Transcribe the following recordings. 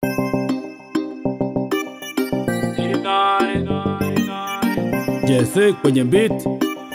Jesse kwenye beat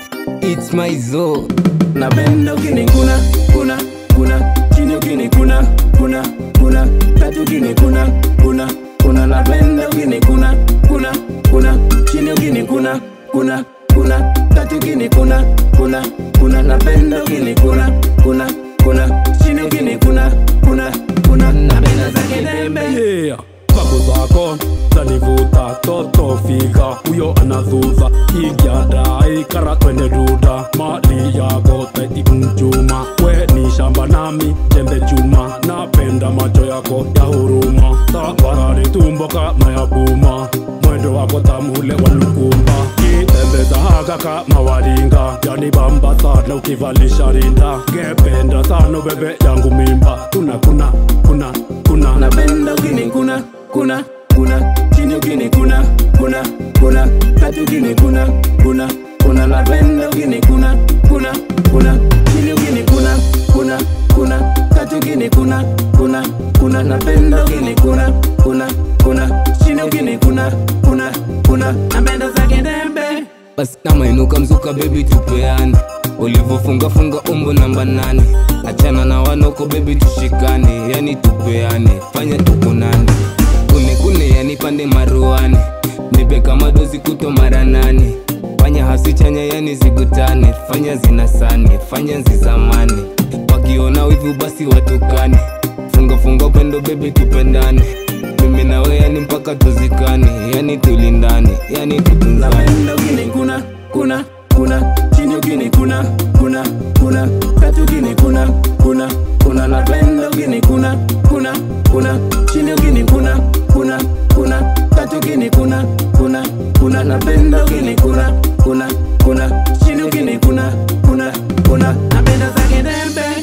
It's my zone. napenda ukinikuna kuna kuna chini ukinikuna kuna kuna tatu ukinikuna kuna kuna napenda ukinikuna kuna kuna chini ukinikuna kuna kuna tatu ukinikuna kuna kuna napenda ukinikuna kuna kuna chini ukinikuna kuna kuna napenda za kidembe yeah. Vako zako zanivuta toto fika huyo anadhudha igyadai kara twende duda mali yako taiti mchuma we ni shamba nami jembe chuma napenda macho yako ya huruma tabarari tumbo kama ya buma mwendo wako tamule walukumba kitembeza haka kama waringa yani bamba sana ukivalisha rinda ngependa sana bebe yangu mimba kuna kuna kuna kuna napenda ukinikuna kuna kuna chini ukinikuna kuna kuna tatu ukinikuna kuna kuna napenda ukinikuna kuna kuna chini ukinikuna kuna kuna tatu ukinikuna kuna kuna napenda ukinikuna kuna kuna chini ukinikuna kuna kuna napenda za kidembe basi kama inuka mzuka bebi tupeane ulivyofunga funga umbo namba nane achana na wanoko bebi tushikane yani tupeane fanya tukunane kune kune yani pande maruane nipe kama dozi kuto mara nane fanya hasi chanya yani zigutane fanya zinasane fanya nzizamane wakiona wivu basi watukane funga funga upendo bebi tupendane mimi nawe yani mpaka tuzikane yani tulindane yani tutunzane napenda ukinikuna kuna kuna chini ukinikuna kuna kuna tatu ukinikuna kuna kuna napenda ukinikuna kuna kuna chini ukinikuna kuna kuna tatu ukinikuna kuna kuna napenda ukinikuna kuna kuna chini ukinikuna kuna kuna napenda za kidembe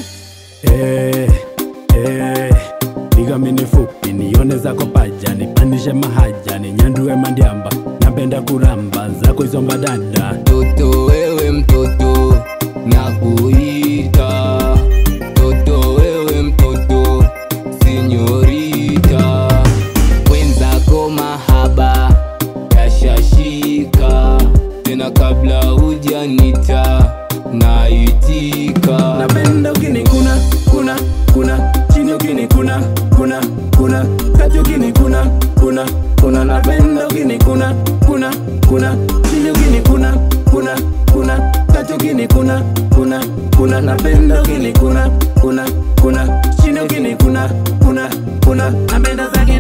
Eh, eh, piga mini fupi nione zako paja nipandishe mahaja ninyandue mandiamba napenda kuramba zako hizo mbadada mtoto wewe mtoto na kuita mtoto wewe mtoto sinyorita wenzako mahaba yashashika tena kabla hujanita naitika napenda ukinikuna kuna kuna chini ukinikuna kuna kuna kati ukinikuna kuna kuna napenda ukinikuna kuna kuna chini ukinikuna kuna kuna kati ukinikuna kuna kuna napenda ukinikuna kuna kuna chini ukinikuna kuna kuna napenda zake